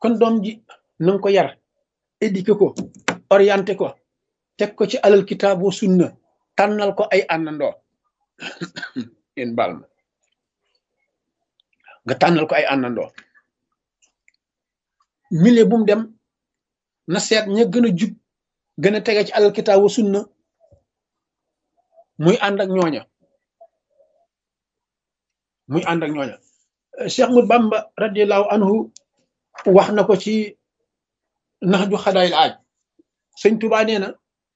kon doom ji na nga ko yar éduqué ko orienté ko teg ko ci alal kitaabu sunna tànnal ko ay àndandoo yéen baal ma nga tànnal ko ay àndandoo milieu bu mu dem na seet ña gën a jub gën a tege ci alal kitaabu sunna muy ànd ak ñooña muy ànd ak ñooña Cheikh Ahmad Bamba radiallahu anhu wax na ko ci nax ju xadaayil aaj sëñ Tuubaa nee na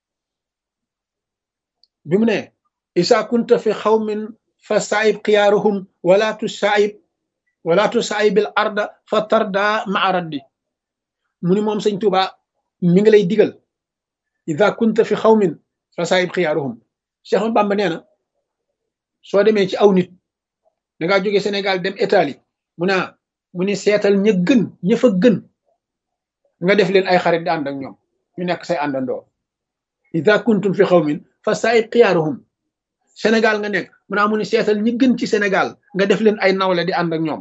bi mu ne isa kunta fi xawmin fa saayib xiyaaruhum wala tu saayib wala tu saayibil arda fa tarda maa raddi mu ni moom sëñ Tuubaa mi ngi lay digal isa kunta fi xawmin fa saayib xiyaaruhum Cheikh Ahmad Bamba nee na soo demee ci aw nit da ngaa jóge Sénégal dem Italie mu naa mu ni seetal ña gën ña fa gën nga def leen ay xarit di ànd ak ñoom ñu nekk say àndandoo ida kuntum fi xawmin fa saayib xiyaaruhum Sénégal nga nekk mu naa mu ni seetal ñi gën ci Sénégal nga def leen ay nawle di ànd ak ñoom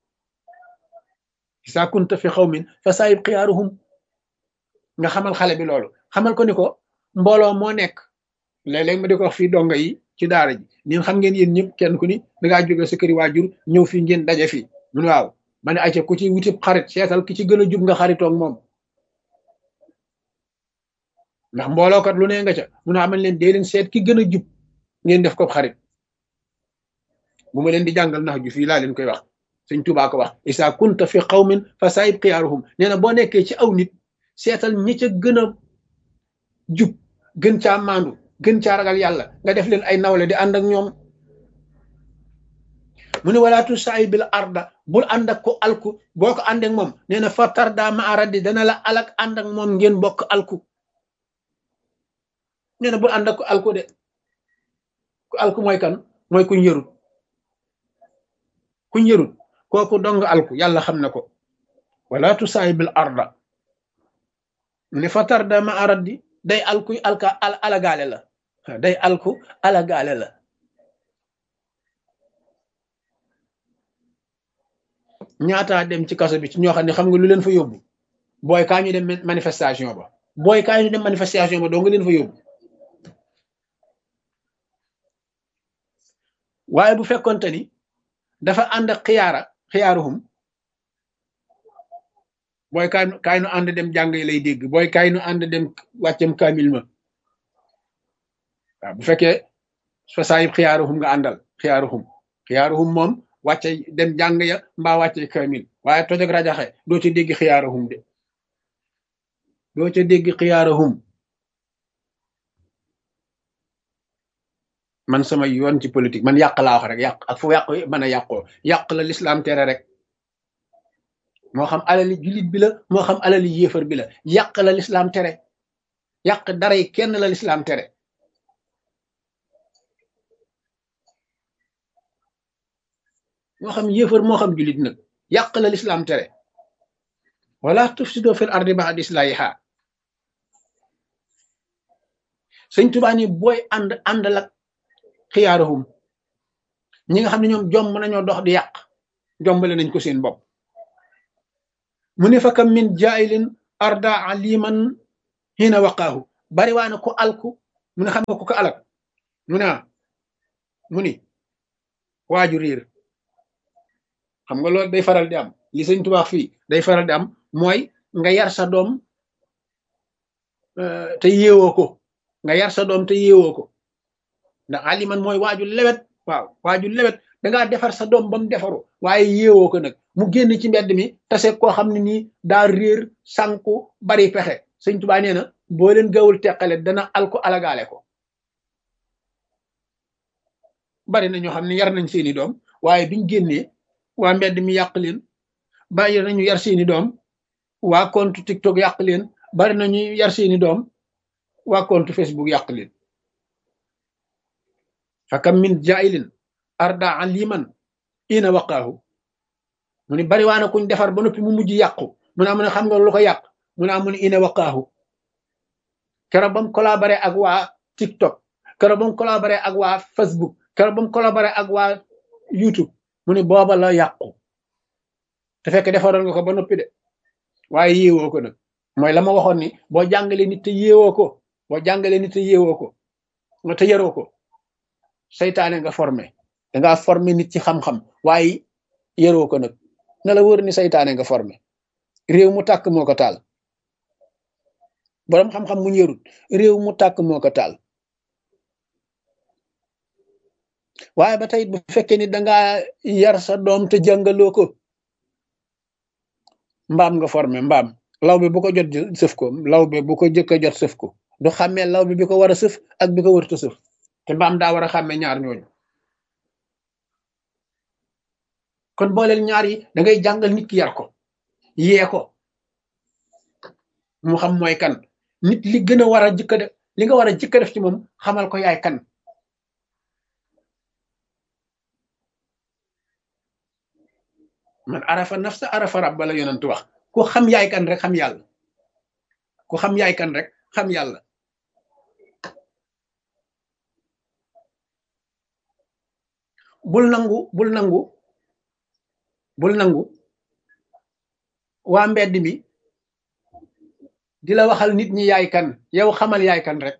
ida kunta fi xawmin fa saayib xiyaaruhum nga xamal xale bi loolu xamal ko ni ko mbooloo moo nekk léeg-léeg ma di ko wax fii donga yi ci daara ji ñun xam ngeen yéen ñëpp kenn ku ni dangaa jóge sa këri waajur ñëw fii ngeen daje fii mu ne waaw ma ne ayca ku ci wutib xarit seetal ki ci gën a jub nga xaritoog moom ndax mboolookat lu ne nga ca mu ne amal leen dee leen seet ki gën a jub ngeen def ko xarit bu ma leen di jàngal nax ju fii laa leen koy wax sëñ Tuubaa ko wax isa kunta fi qawmin fa saayib xiyaaruhum nee na boo nekkee ci aw nit seetal ñi ca gën a jub gën caa maandu gën caa ragal yàlla nga def leen ay nawle di ànd ak ñoom mu ne walaatu saay bil arda bul ànd ak ko alku boo ko ànd ak moom nee na fa tarda ma aradi dana la alak ànd ak moom ngeen bokk alku nee na bul ànd ak ko alku de ku alku mooy kan mooy kuñ yërut kuñ yërut kooku dong alku yàlla xam na ko walaatu saay bil arda mu ne fa tarda ma aradi day alku alka alagaale la day alku alagaale la ñaataa dem ci kaso bi ci ñoo xam ne xam nga lu leen fa yóbbu booy kaa ñu dem manifestation ba booy kaa ñu dem manifestation ba doo nga leen fa yóbbu waaye bu fekkonte ni dafa ànd ak xiyaara xiyaaruhum booy kaay kaay nu ànd dem jàng yi lay dégg booy kaay nu ànd dem wàccem kaamil ma waaw bu fekkee fa saayib xiyaaruhum nga àndal xiyaaruhum xiyaaruhum moom wàcce dem jàng ya mbaa wàcce kaamil waaye toj ak rajaxe doo ca dégg xiyaaruhum de doo ca dégg xiyaaruhum man sama yoon ci politique man yàq laa wax rek yàq ak fu yàq mën a yàqoo yàq la lislaam tere rek moo xam alali jullit bi la moo xam alali yéefar bi la yàq la lislaam tere yàq dara yi kenn la lislaam tere moo xam yéefar moo xam jullit nag yàq la lislaam tere wala tufsido fil ardi ba'da islahiha sëñ Tuubaa ni booy ànd àndal ak xiyaaruhum ñi nga xam ne ñoom jomb nañoo dox di yàq jombale nañ ko seen bopp mu ne fa kam min jaayilin arda aliman hina waqaahu bari waa na ko alku mu ne xam nga ko ko alak mu ne mu ni waaju riir xam nga loolu day faral di am li sëñ tubaax fii day faral di am mooy nga yar sa doom te yeewoo ko nga yar sa doom te yeewoo ko ndax aliman mooy waaju lewet waaw waaju lewet dangaa defar sa doom ba mu defaru waaye yeewoo ko nag mu génn ci mbedd mi tase koo xam ne nii daa réer sànku bari pexe sëñ tubaa nee na boo leen gawul teqale dana alko alagaale ko bari na ñoo xam ne yar nañ seeni doom waaye biñ génnee waa mbedd mi yàq leen bari nañu yar seeni doom waa compte TikTok yàq leen bari nañu yar seeni doom waa compte Facebook yàq leen fakam min jailin arda aliman ina waqaahu mu ni bari waa na kuñ defar ba noppi mu mujj yàqu mu naa mu ne xam nga lu ko yàq mu naa mu ne ina waqaahu keroog ba mu collaboré ak waa TikTok keroog ba mu collaboré ak waa Facebook keroog ba mu collaboré ak waa YouTube mu ne booba la yàqu te fekk defaroon nga ko ba noppi de waaye yéewoo ko nag mooy la ma waxoon ni boo jàngalee nit te yéewoo ko boo jàngalee nit te yéewoo ko nga te yaroo ko saytaane nga formé dangaa formé nit ci xam-xam waaye yaroo ko nag na la wër ni saytaane nga formé réew mu tàkk moo ko taal boroom xam-xam mu yarut réew mu tàkk moo ko taal waaye ba tey bu fekkee ni dangaa yar sa doom te jàngaloo ko mbaam nga formé mbaam law bi bu ko jot sëf ko law bi bu ko jëkk a jot sëf ko du xàmmee law bi bi ko war a sëf ak bi ko wërta sëf te mbaam daa war a xàmmee ñaar ñooñu kon booleel ñaar yi da ngay jàngal nit ki yar ko yee ko mu xam mooy kan nit li gën a war a jëkk a def li nga war a jëkk a def ci moom xamal ko yaay kan man arafa nafsa arafa rabba la yonent wax ku xam yaay kan rek xam yàlla ku xam yaay kan rek xam yàlla bul nangu bul nangu bul nangu waa mbedd mi di la waxal nit ñi yaay kan yow xamal yaay kan rek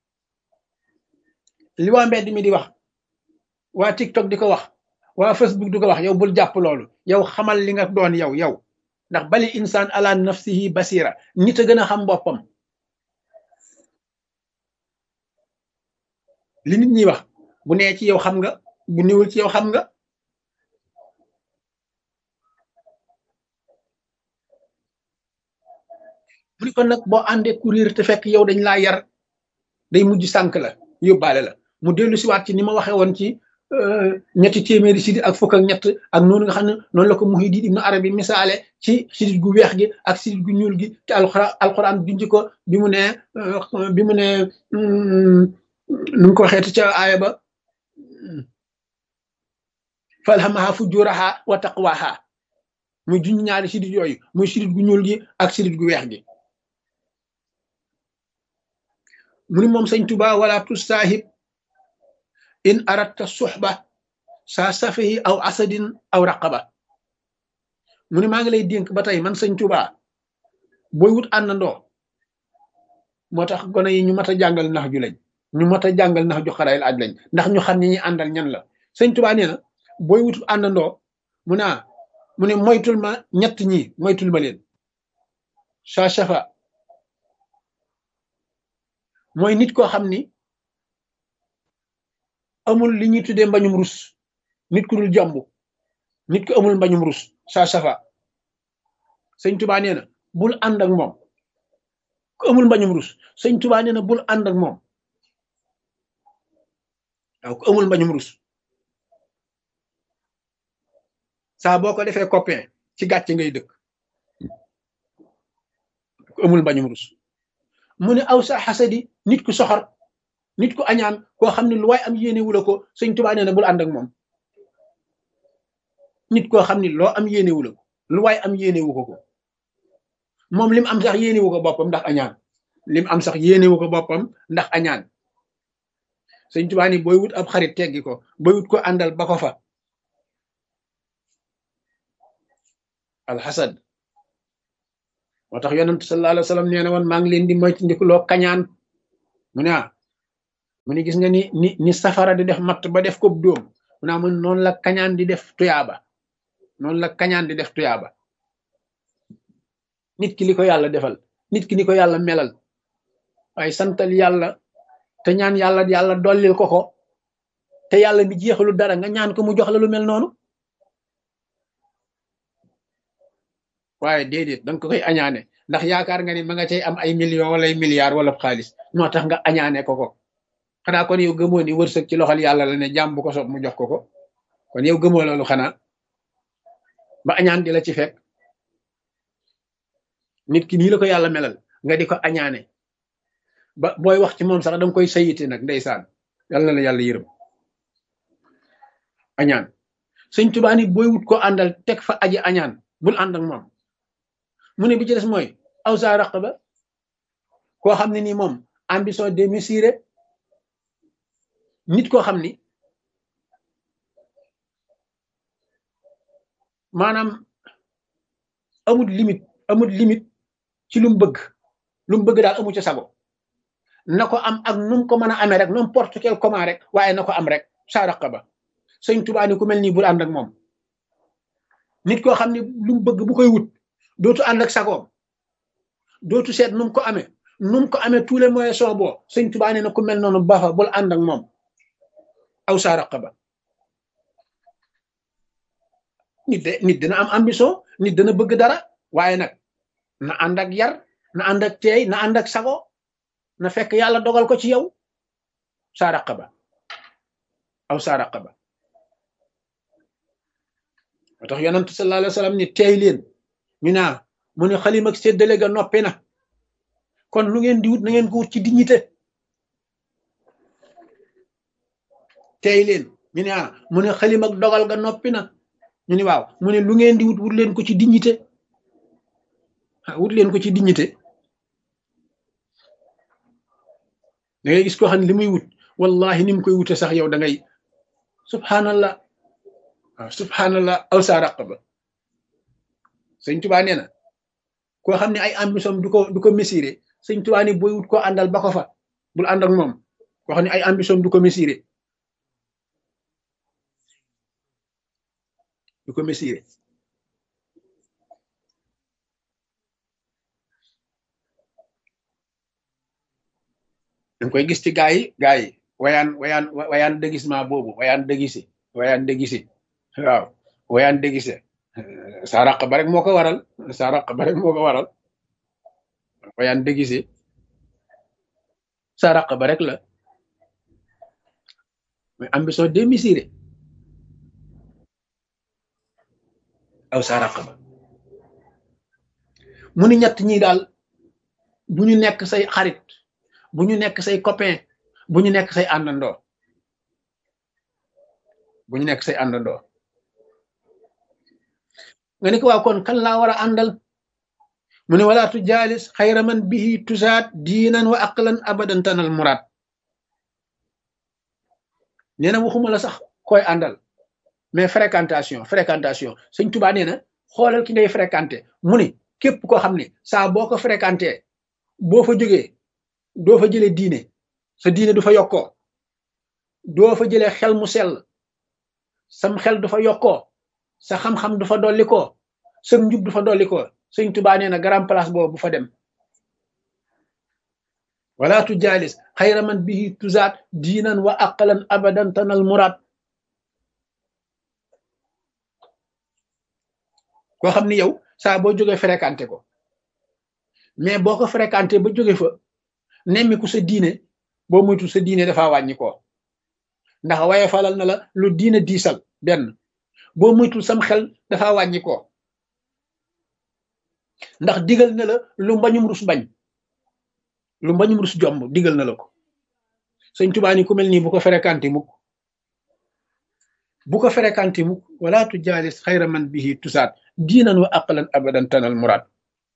li waa mbedd mi di wax waa TikTok di ko wax waa Facebook di ko wax yow bul jàpp loolu yow xamal li nga doon yow yow ndax bali insaan ala nafsihi basira nit a gën a xam boppam li nit ñi wax bu nee ci yow xam nga bu niwul ci yow xam nga mu ni kon nag boo àndee courir te fekk yow dañ laa yar day mujj sànk la yóbbaale la mu dellu siwaat ci ni ma waxee woon ci ñetti téeméeri sidit ak fukk ak ñett ak noonu nga xam ne noonu la ko Muhyiddin Ibn Arabi misaale ci sidit gu weex gi ak sidit gu ñuul gi te alxuraan alxuraan junj ko bi mu ne bi mu ne nu mu ko waxeeti ca aaya ba falhamaha fujuraha wa taqwaha muy junj ñaari sidit yooyu muy sidit gu ñuul gi ak sidit gu weex gi mu ni moom sëñ Tuba wala tusaahib in aratta suxba saa safihi aw asadin aw raqaba mu ni maa ngi lay dénk ba tey man sëñ Tuba booy wut àndandoo moo tax gone yi ñu mat a jàngal nax ju lañ ñu mat a jàngal nax ju xarayil aj lañ ndax ñu xam ni ñi àndal ñan la sëñ Tuba nee na booy wut àndandoo mu naa mu ne moytul ma ñett ñi moytul ma leen saa safa mooy nit koo xam ni amul li ñuy tuddee mbañum rus nit ku dul jàmbu nit ku amul mbañum rus saa safa sëñ tubaa nee na bul ànd ak moom ku amul mbañum rus sëñ tubaa nee na bul ànd ak moom waaw ku amul mbañum rus saa boo ko defee copain ci gàcce ngay dëkk ku amul mbañum rus mu ne aw sa xasadi nit ku soxor nit ku añaan koo xam ne lu waay am yéene wula ko sëñ tubaa nee na bul ànd ak moom nit koo xam ne loo am yéene wula ko lu waay am yéene wu ko ko moom lim am sax yéene wu ko boppam ndax añaan lim am sax yéene wu ko boppam ndax añaan sëñ tubaa ni booy wut ab xarit teggi ko booy wut ko àndal ba ko fa alxasad moo tax yonent sallallahu alayhi wa sallam nee na woon maa ngi leen di moytandikuloo kañaan mu ne ah mu ne gis nga ni ni ni safara di def matt ba def ko dóom mu ne mun noonu la kañaan di def tuyaaba noonu la kañaan di def tuyaaba nit ki li ko yàlla defal nit ki ni ko yàlla melal waaye santal yàlla te ñaan yàlla yàlla dollil ko ko te yàlla mi jeexalu dara nga ñaan ko mu jox la lu mel noonu waaye déedéet danga ko koy añaane ndax yaakaar nga ni ma nga cay am ay millions wala ay milliards wala xaalis moo tax nga añaane ko ko xanaa kon yow gëmoo ni wërsëg ci loxol yàlla la ne jàmm bu ko sob mu jox ko ko kon yow gëmoo loolu xanaa ba añaan di la ci fekk nit ki nii la ko yàlla melal nga di ko añaane ba booy wax ci moom sax danga koy sayite nag ndeysaan yàlla na la yàlla yërëm añaan sëñ Tuubaa ni booy wut ko àndal teg fa aji añaan bul ànd ak moom mu ne bi ci des mooy aw sa raqaba koo xam ne nii moom ambition démesurée nit koo xam ni maanaam amul limite amul limite ci lu mu bëgg lu mu bëgg daal amu ci sago na ko am ak nu mu ko mën a amee rek n'importe quel comment rek waaye na ko am rek saa raqaba sëñ Tuubaa ni ku mel nii bul ànd ak moom nit koo xam ne lu mu bëgg bu koy wut dootu ànd ak sagoom dootu seet nu mu ko amee nu mu ko amee tous les moyens sont bons sëñ Tuubaa nee na ku mel noonu baax bul ànd ak moom aw saa raqaba nit de nit dina am ambition nit dana bëgg dara waaye nag na ànd ak yar na ànd ak teey na ànd ak sago na fekk yàlla dogal ko ci yow saa raqaba aw saa raqaba moo tax yonent sallallahu alayhi wa sallam ni teey leen ñu naa mu ne xalim ak séddale ga noppi na kon lu ngeen di wut na ngeen ko wut ci dignité teey leen ñu ne ah mu ne xalim ak dogal ga noppi na ñu ni waaw mu ne lu ngeen di wut wut leen ko ci dignité wut leen ko ci dignité da ngay gis koo xam ne li muy wut wallahi ni mu koy wute sax yow da ngay subhanallah waaw subhanallah aw sa raqaba sëñ tubaa nee na koo xam ne ay ambition du ko du ko mesuré sëñ tubaa ni booy wut koo àndal ba ko fa bul ànd ak moom koo xam ne ay ambition du ko mesuré du ko mesuré da koy gis ci gaa yi gaa yi wayaan wayaan wayaan déguisement boobu wayaan déguisé wayaan déguisé waaw wayaan déguisé sa raq ba rek moo ko waral sa raq ba rek moo ko waral wayaan déguisé sa raq ba rek la mais ambition démesurée aw sa raq ba mu ni ñett ñi daal bu ñu nekk say xarit bu ñu nekk say copain bu ñu nekk say àndandoo bu ñu nekk say àndandoo nga ni ko waaw kon kan laa war a àndal mu ne wala tu jaalis xayra man bihi tusaat diinan wa aqlan abadan tanal muraad nee na waxuma la sax koy àndal mais fréquentation fréquentation sëñ Tuubaa nee na xoolal ki ngay fréquenté mu ni képp koo xam ne saa boo ko fréquenté boo fa jógee doo fa jëlee diine sa diine du fa yokkoo doo fa jëlee xel mu sell sam xel du fa yokkoo sa xam-xam du fa dollikoo sa njub du fa dollikoo sëñ Tuubaa nee na grand place boobu bu fa dem wala tu jaalis xayra man bihi tuzaat diinan wa aqalan abadan tanal muraad koo xam ni yow saa boo jógee fréquenté ko mais boo ko fréquenté ba jóge fa nemmiku sa diine boo moytu sa diine dafa wàññi ko ndax waye falal na la lu diine diisal benn boo moytul sam xel dafa wàññi ko ndax digal na la lu mbañum rus bañ lu mbañum rus jomb digal na la ko sëñ Tuubaa ni ku mel nii bu ko fréquenté mukk bu ko fréquenté mukk wala tu jaalis xayra man bihi tusaat diinan wa aqlan abadan tanal muraad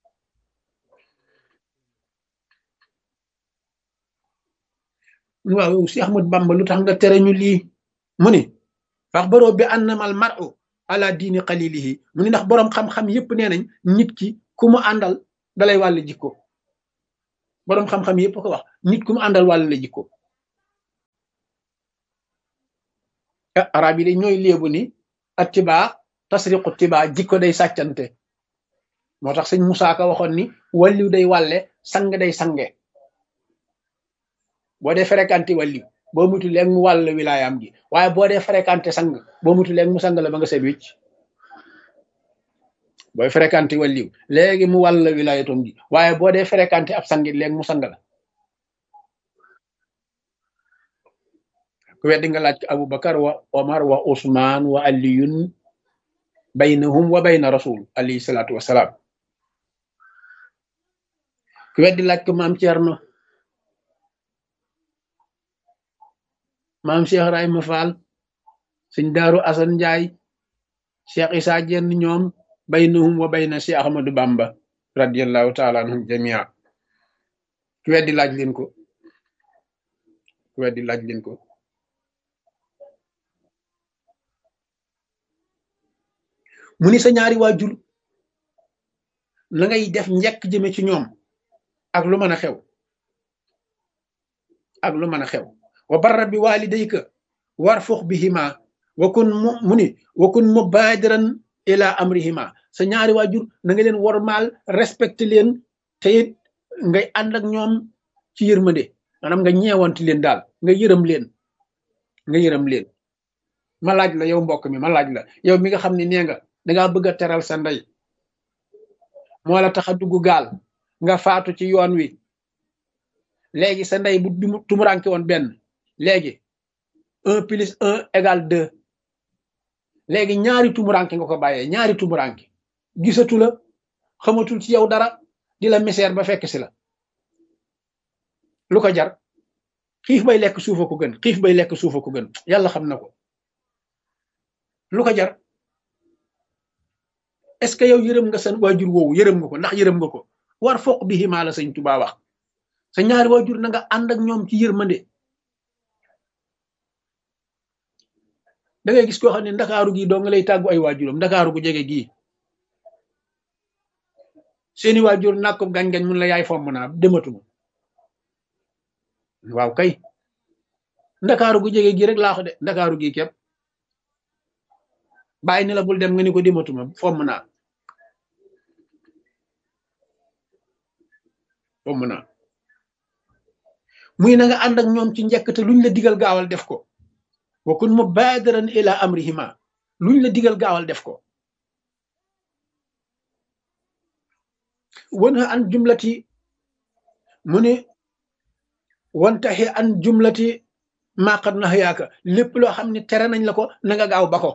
waaw si Ahmad Bamba lu tax nga tere ñu lii mu ni fax baroo bi annamal mar'u ala diini xalilihi mu ni ndax boroom xam-xam yépp nee nañ nit ki ku mu àndal dalay wàll jikko boroom xam-xam yépp ko wax nit ku mu àndal wàll la jikko arab yi de ñooy léebu ni attibaa tasriqu tibaa jikko day sàccante moo tax sëñ Musaa Ka waxoon ni wàlliw day wàlle sang day sange boo dee fréquenté wàlliw boo mutu léegi mu wàll wilaayam gi waaye boo dee fréquenté sang boo mutu léegi mu sang la ba nga set wicc booy fréquenté wàlliw léegi mu wàll wilaayatom gi waaye boo dee fréquenté ab sangit léegi mu sang la ku weddi nga laaj ko Abubakar wa Omar wa Usmaan wa Aliyun baynahum wa bayna rasul alayhi salaatu wasalaam ku weddi laaj ko maam Cerno maam Cheikh Rahima Fall sëñ Daaru Asan Njaay Cheikh Isaa Jenn ñoom baynahum wa bayna Cheikh Ahmadou Bamba radiallahu taala anhum jamia ku weddi laaj leen ko ku weddi laaj leen ko mu ni sa ñaari waajur na ngay def njekk jëme ci ñoom ak lu mën a xew ak lu mën a xew wa barra bi walidayka warfux bihima wa kun mu mu ni wa kun mubadiran ila amrihima sa ñaari waajur na nga leen wormaal respecté leen te it ngay ànd ak ñoom ci yërmande maanaam nga ñeewanti leen daal nga yërëm leen nga yërëm leen ma laaj la yow mbokk mi ma laaj la yow mi nga xam ne nee nga dangaa bëgg a teral sa ndey moo la tax a dugg gaal nga faatu ci yoon wi léegi sa ndey bu tumuranke woon benn léegi un plus un égale deux léegi ñaari tumuranke nga ko bàyyee ñaari tumuranke gisatu la xamatul ci yow dara di la misère ba fekk si la lu ko jar xiif bay lekk suufa ko gën xiif bay lekk suufa ko gën yàlla xam na ko lu ko jar est ce que yow yërëm nga sa waajur woowu yërëm nga ko ndax yërëm nga ko war foq bi ximaa la sëñ Tuubaa wax sa ñaari waajur na nga ànd ak ñoom ci yërmande da ngay gis koo xam ne ndakaaru gii doo nga lay tàggu ay waajuram ndakaaru gu jege gii seeni waajur nàkk ko gañ-gañ mun la yaay fomm naa dematuma waaw kay ndakaaru gu jege gii rek laa ko de ndakaaru gii képp bàyyi ni la bul dem nga ni ko dematuma fomm naa fomm naa muy na nga ànd ak ñoom ci njëkk te luñ la digal gaawal def ko wa kun mubadiran ila amrihima luñ la digal gaawal def ko wana an jumlati mu ne wantaxi an jumlati maqat na yaaka lépp loo xam ne tere nañ la ko na nga gaaw ba ko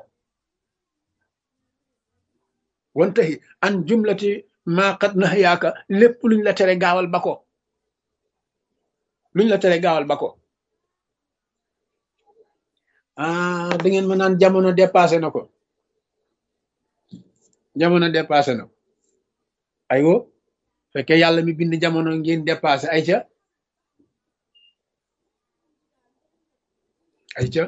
wantaxi an jumlati maqat na yaaka lépp luñ la tere gaawal ba ko luñ la tere gaawal ba ko ah da ngeen ma naan jamono dépassé na ko jamono dépassé na ko aywo fekkee yàlla mi bind jamono ngeen dépassé ay ca ay ca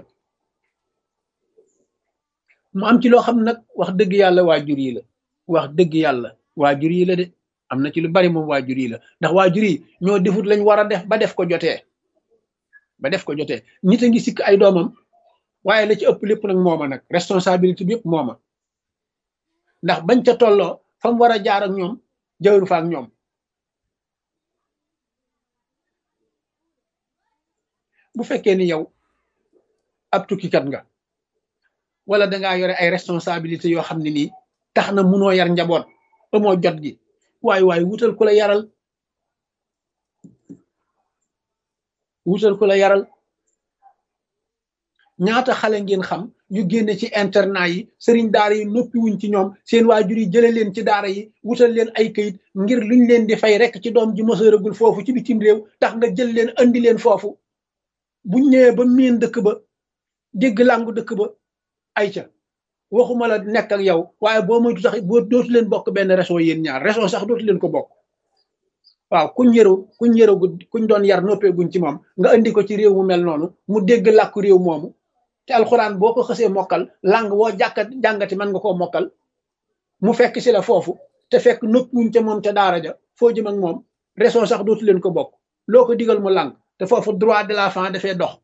mu am ci loo xam nag wax dëgg yàlla waajur yi la wax dëgg yàlla waajur yi la de am na ci lu bari moom waajur yi la ndax waajur yi ñoo defut lañ war a def ba def ko jotee ba def ko jotee nit a ngi sikk ay doomam waaye la ci ëpp lépp nag mooma nag responsabilité bi yëpp mooma ndax bañ ca tolloo fa mu war a jaar ak ñoom jawru fa ak ñoom bu fekkee ni yow ab tukkikat nga wala dangaa yore ay responsabilité yoo xam ne nii tax na munoo yar njaboot amoo jot gi waaye waaye wutal ku la yaral wutal ku la yaral ñaata xale ngeen xam yu génne ci internat yi sëriñ daara yi noppi wuñ ci ñoom seen waajur yi jële leen ci daara yi wutal leen ay këyit ngir luñ leen di fay rek ci doom ji mësëragul foofu ci bitim réew tax nga jël leen andi leen foofu buñ ñëwee ba miin dëkk ba dégg làngu dëkk ba ay ca waxuma la nekk ak yow waaye boo moytu sax boo dootu leen bokk benn réseau yéen ñaar réseau sax dootu leen ko bokk waaw kuñ yëru kuñ yëragu kuñ doon yar noppeeguñ ci moom nga andi ko ci réew mu mel noonu mu dégg làkku réew moomu te alxuraan boo ko xësee mokkal lang woo jàkkat jàngati mën nga koo mokkal mu fekk si la foofu te fekk noppiwuñ ca moom ca daara ja foo jëm ak moom réseau sax dootu leen ko bokk loo ko digal mu lang te foofu droit de l'enfant dafay dox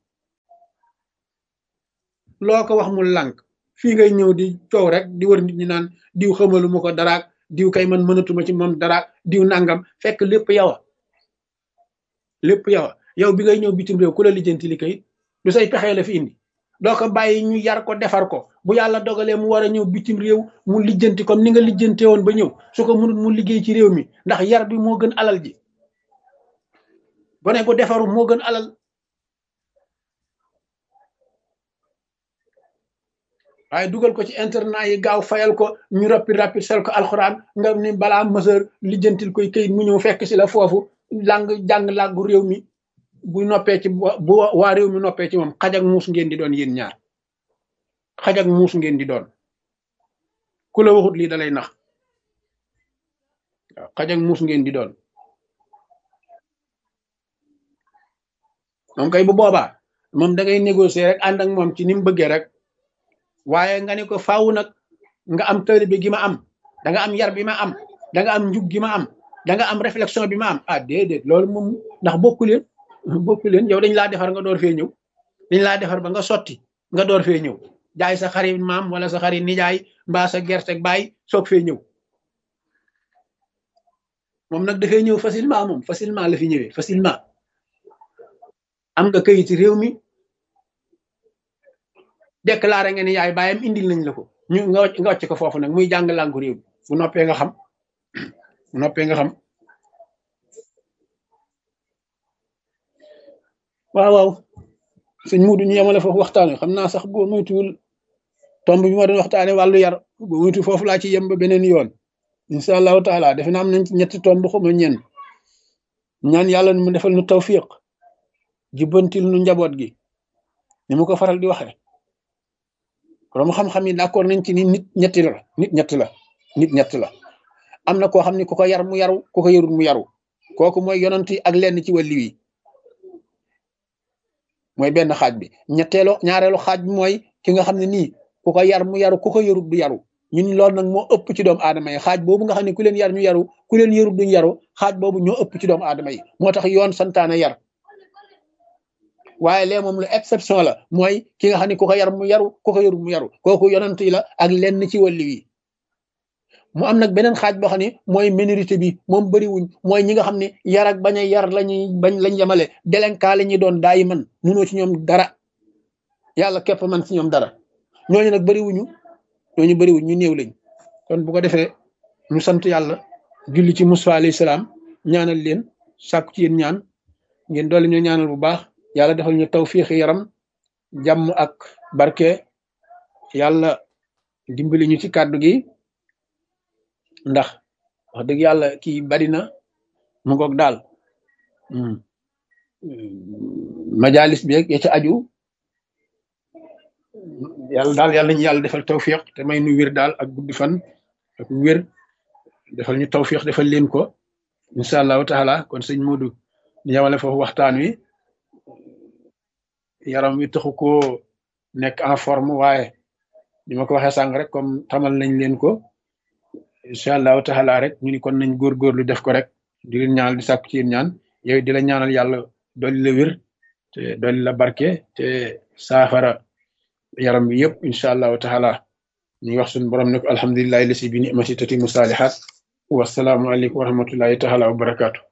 loo ko wax mu lànk fii ngay ñëw di coow rek di wër nit ñi naan diw xamalu ma ko daraak diw kay man mënatuma ci moom daraak diw nangam fekk lépp yow a lépp yow a yow bi ngay ñëw bitim réew ku la lijjanti li kayit du say pexe la fi indi doo ko bàyyi ñu yar ko defar ko bu yàlla dogalee mu war a ñëw bitim réew mu lijjanti comme ni nga lijjante woon ba ñëw su ko mënut mu liggéey ci réew mi ndax yar bi moo gën alal ji gone gu defaru moo gën alal waaye dugal ko ci internet yi gaaw fayal ko ñu rappi rappi sel ko alxuraan nga ni balaa mësër lijjantil koy këyit mu ñëw fekk si la foofu lang jàng làggu réew mi bu noppee ci bu waa réew mi noppee ci moom xaj ak muus ngeen di doon yéen ñaar xaj ak muus ngeen di doon ku la waxut lii dalay nax waaw xaj ak muus ngeen di doon moom kay bu boobaa moom da ngay négocier rek ànd ak moom ci ni mu bëggee rek waaye nga ne ko faaw nag nga am taalibe gi ma am da nga am yar bi ma am da nga am njub gi ma am da nga am réflexion bi ma am ah déedéet loolu moom ndax bokku leen bokku leen yow dañ laa defar nga door fee ñëw dañ laa defar ba nga sotti nga door fee ñëw jaay sa xarit maam wala sa xarit nijaay mbaa sa gerte baay soog fee ñëw moom nag dafay ñëw facilement moom facilement la fi ñëwee facilement am nga kayiti réew mi déclaré nga ni yaay baayam indil nañ la ko ñu nga wàcc nga wàcc ko foofu nag muy jàng làngu réew mi bu noppee nga xam bu noppee nga xam waaw waaw sëñ Muudu ñu yemale foofu waxtaane xam naa sax boo moytuwul tomb bi ma doon waxtaane wàllu yar boo moytu foofu laa ci yem ba beneen yoon incha allahu taala defe naa am nañ ci ñetti tomb xuma ñen ñaan yàlla mu defal nu tawfiq jubbantil nu njaboot gi ni mu ko faral di waxe borom xam-xam yi d'accord nañ ci ni nit ñetti la nit ñett la nit ñett la am na koo xam ne ku ko yar mu yaru ku ko yarul mu yaru kooku mooy yonent yi ak lenn ci wàlli wi mooy benn xaaj bi ñetteelu ñaareelu xaaj bi mooy ki nga xam ne nii ku ko yar mu yaru ku ko yarul du yaru ñun loolu nag moo ëpp ci doomu aadama yi xaaj boobu nga xam ne ku leen yar ñu yaru ku leen yarul duñ yaru xaaj boobu ñoo ëpp ci doomu aadama yi moo tax yoon santaane yar waaye lee moom lu exception la mooy ki nga xam ne ku ko yar mu yaru ku ko yarul mu yaru kooku yonent yi la ak lenn ci wàlli wi mu am nag beneen xaaj boo xam ne mooy minorité bi moom bëriwuñ mooy ñi nga xam ne yar ak bañ a yar lañuy bañ lañ yemale délinquant la ñuy doon daayi man munoo ci ñoom dara yàlla képp man ci ñoom dara ñooñu nag bëriwuñu ñooñu bëriwuñ ñu néew lañ kon bu ko defee ñu sant yàlla julli ci Musaa alayhi salaam ñaanal leen sàkku ci yéen ñaan ngeen doole ñu ñaanal bu baax yàlla defal ñu tawfiixi yaram jàmm ak barke yàlla dimbali ñu ci kàddu gi ndax wax dëgg yàlla kii bari na mu ngoog daal majalis bi ya ca aju yàlla daal yàlla ñu yàlla defal tawfiq te may nu wér daal ak guddi fan ak wér defal ñu tawfiq defal leen ko incha allahu taala kon sëñ Modou ñu yemale foofu waxtaan wi yaram wi taxu koo nekk en forme waaye ni ma ko waxee sànq rek comme tamal nañ leen ko incha allahu taala rek ñu ni kon nañ góorgóorlu def ko rek di leen ñaanal di sàkku ci yéen ñaan yow di la ñaanal yàlla dolli la wér te dolli la barke te saafara yaram bi yëpp incha allahu taala ñu wax suñu borom ne ko alhamdulilahi lasi bi ni amasi tati musalihat wasalaamu aleykum wa rahmatullahi taala wa barakaatu